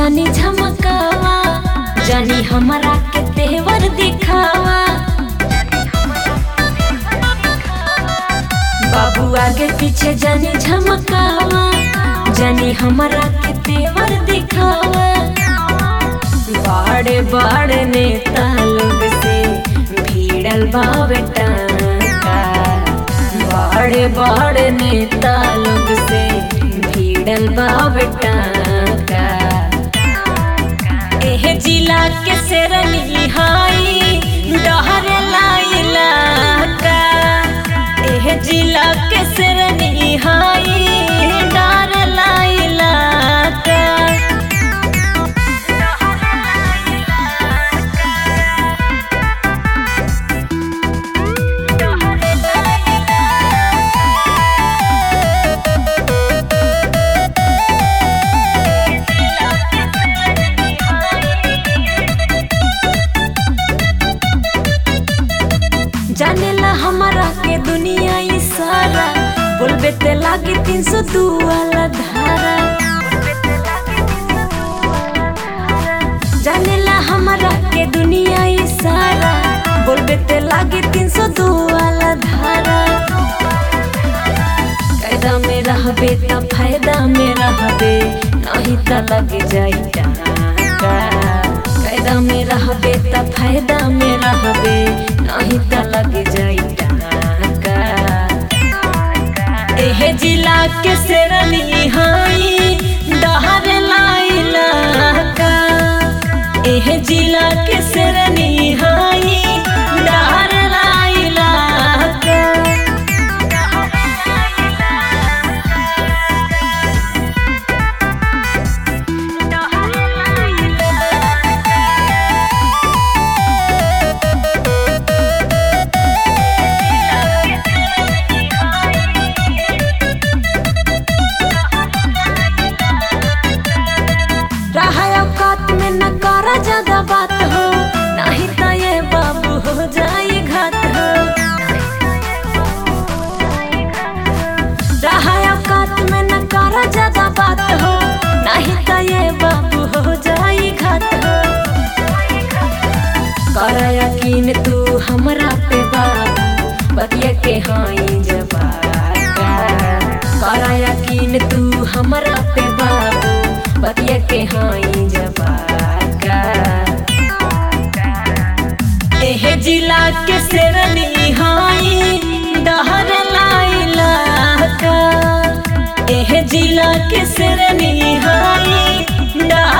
जानी झमकावा जानी हमरा के तेवर दिखावा बाबू आगे पीछे जानी झमकावा जानी हमरा के तेवर दिखावा बड़े बड़े नेता लोग से भीड़ल बावे टाका बड़े बड़े नेता लोग से भीड़ल बावे टाका एह जिला के शेरनी हाई डहर लाइला का एह जिला के शेरनी हाई डर लाइला का जानेला हमारा के दुनिया ई सारा बोलबे ते लागे तीन सौ दू वाला धारा जानेला हमारा के दुनिया ई सारा बोलबे ते लागे तीन सौ दू वाला धारा कायदा में रहबे त फायदा में रहबे नहीं त लग जाई टाका कायदा में रहबे त फायदा में रहबे नहीं त लग जाई टाका एह जिला के शेरनी हाई डहर लाइला का एह जिला के शेरनी हाई डहर लाइला का रहा औकात में न करा ज्यादा बात हो नहीं तो ये बाबू हो जाए घात हो रहा औकात में न करा ज्यादा बात हो नहीं तो ये बाबू हो जाए घात हो कर यकीन तू हमरा पे बाबू बतिया के हाई जवाब कर यकीन तू हमरा पे बाबू बतिया के हाई जवाका एह जिला के शेरनी हाई डहर लाइला का एह जिला के शेरनी हाई डहर